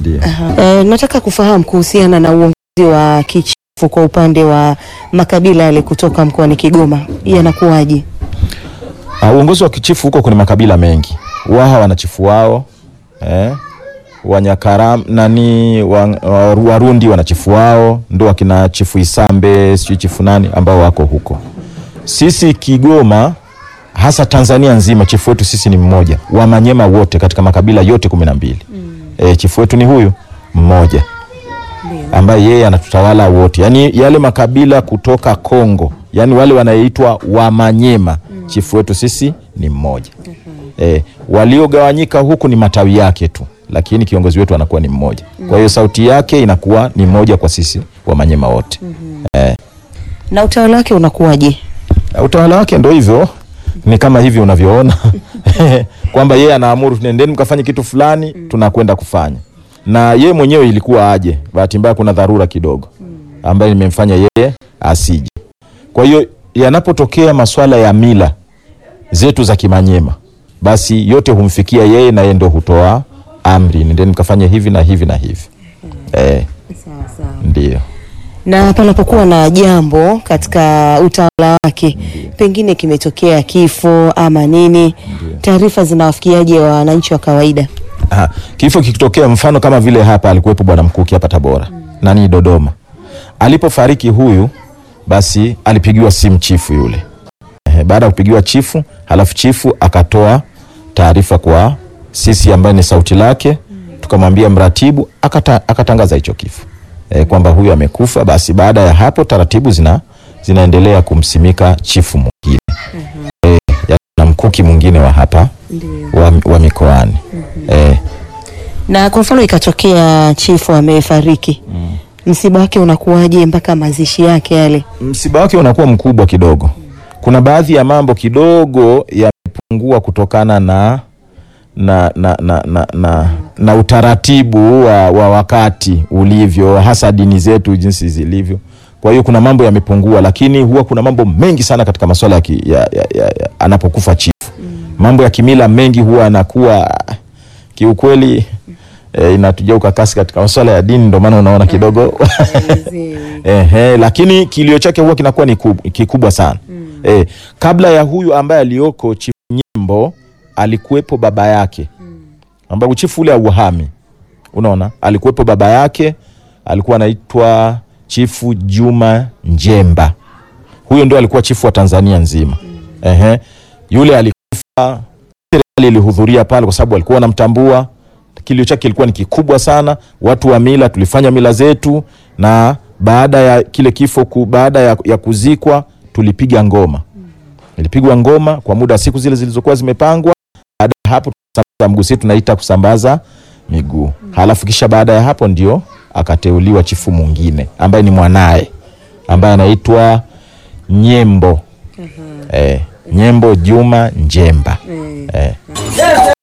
Ndio. E, nataka kufahamu kuhusiana na uongozi wa kichifu kwa upande wa makabila yale kutoka mkoani Kigoma yanakuwaje? Ah, uongozi wa kichifu huko kuna makabila mengi. Waha wana chifu wao eh, Wanyakaram nani wa, wa, Warundi wana chifu wao, ndo wakina chifu Isambe sijui chifu nani ambao wako huko. Sisi Kigoma hasa Tanzania nzima chifu wetu sisi ni mmoja, Wamanyema wote katika makabila yote kumi na mbili. Eh, chifu wetu ni huyu mmoja ambaye yeye anatutawala wote, yaani yale makabila kutoka Kongo, yaani wale wanaitwa Wamanyema, chifu wetu sisi ni mmoja. E, waliogawanyika huku ni matawi yake tu, lakini kiongozi wetu anakuwa ni mmoja. Kwa hiyo sauti yake inakuwa ni moja kwa sisi Wamanyema wote. E, Na utawala wake unakuwaje? utawala wake ndo hivyo, ni kama hivi unavyoona kwamba yeye anaamuru nendeni mkafanye kitu fulani, tunakwenda kufanya, na yeye mwenyewe ilikuwa aje. Bahati mbaya kuna dharura kidogo ambayo imemfanya yeye asije. Kwa hiyo yanapotokea masuala ya mila zetu za Kimanyema, basi yote humfikia yeye na yeye ndo hutoa amri, nendeni mkafanye hivi na hivi na hivi. Eh, ndio. Na panapokuwa na jambo katika utawala wake, pengine kimetokea kifo ama nini, taarifa zinawafikiaje wananchi wa kawaida? Aha. Kifo kikitokea mfano kama vile hapa alikuwepo bwana Mkuki hapa Tabora nani Dodoma, alipofariki huyu, basi alipigiwa simu chifu yule. Ehe, baada ya kupigiwa chifu, halafu chifu akatoa taarifa kwa sisi ambaye ni sauti lake, tukamwambia mratibu, akata, akatangaza hicho kifo e, kwamba huyu amekufa. Basi baada ya hapo taratibu zina zinaendelea kumsimika chifu mwingine e, ya- na Mkuki mwingine wa hapa wa, wa mikoani e, Na kwa mfano ikatokea chifu amefariki, msiba wake unakuwaje mpaka mazishi yake yale? msiba wake unakuwa mkubwa kidogo. Kuna baadhi ya mambo kidogo yamepungua kutokana na na, na, na, na, na, na utaratibu wa, wa wakati ulivyo, hasa dini zetu jinsi zilivyo. Kwa hiyo kuna mambo yamepungua, lakini huwa kuna mambo mengi sana katika masuala ya, ki- ya, ya, ya, ya anapokufa chifu. Mambo ya kimila mengi huwa yanakuwa kiukweli eh, inatuja ukakasi katika masuala ya dini, ndio maana unaona kidogo Ehe, lakini kilio chake huwa kinakuwa ni kub, kikubwa sana eh, kabla ya huyu ambaye aliyoko chifu Nyembo alikuwepo baba yake ambaye chifu ule auhami, unaona, alikuwepo baba yake alikuwa anaitwa chifu Juma Njemba. Huyo ndio alikuwa chifu wa Tanzania nzima. Ehe, yule alikufa, serikali ilihudhuria pale kwa sababu walikuwa wanamtambua. Kilio chake kilikuwa ni kikubwa sana. Watu wa mila tulifanya mila zetu, na baada ya kile kifo ku, baada ya, ya kuzikwa tulipiga ngoma. Ilipigwa ngoma kwa muda wa siku zile zilizokuwa zimepangwa. Baada ya hapo tukasambaza mguu, sisi tunaita kusambaza miguu. Halafu kisha baada ya hapo ndio akateuliwa chifu mwingine ambaye ni mwanaye ambaye anaitwa Nyembo. Eh, Nyembo Juma Njemba. Eh.